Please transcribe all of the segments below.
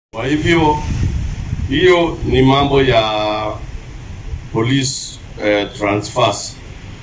Kwa hivyo hiyo ni mambo ya police eh, transfers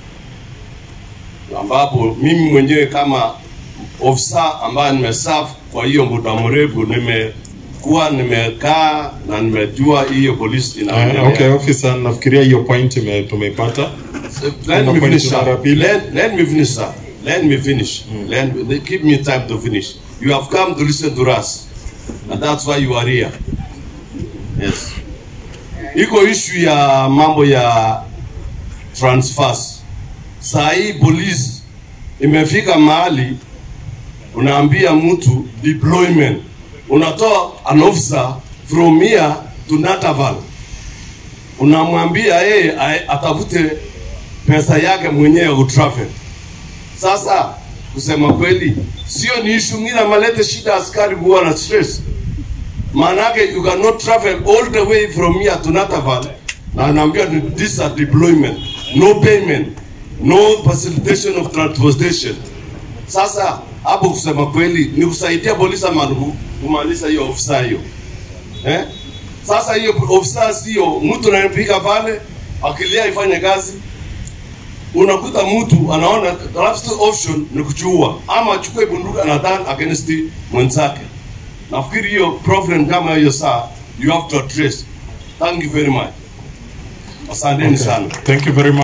ambapo mimi mwenyewe kama ofisa ambaye nimeserve kwa hiyo muda mrefu nimekuwa nimekaa na nimejua hiyo police inaendelea. Uh, okay, officer, nafikiria hiyo point ime- tumeipata. Let Kuna me point finish, mara sir. pili. Let, let me finish, sir. Let me finish. Let me, they give me time to finish. You have come to listen to us. And that's why you are here. Yes. Iko issue ya mambo ya transfers. Saa hii police imefika mahali unaambia mtu deployment. Unatoa an officer from here to Nataval. Unamwambia yeye ae- atafute pesa yake mwenyewe utravel. Sasa kusema kweli, sio ni issue ngine amalete shida askari kuwa na stress. Maanake you cannot travel all the way from here to Nataval na anaambia ni this are deployment, no payment, no facilitation of transportation. Sasa hapo kusema kweli ni kusaidia polisi ama ni ku- kumaliza hiyo ofisa hiyo eh? Sasa hiyo ofisa sio mtu anayepika pale akilia ifanye kazi unakuta mtu anaona the last option ni kuchua ama achukue bunduki anaturn against mwenzake. Nafikiri hiyo problem kama hiyo saa you have to address. Thank you very much. Asanteni sana. Thank you very much.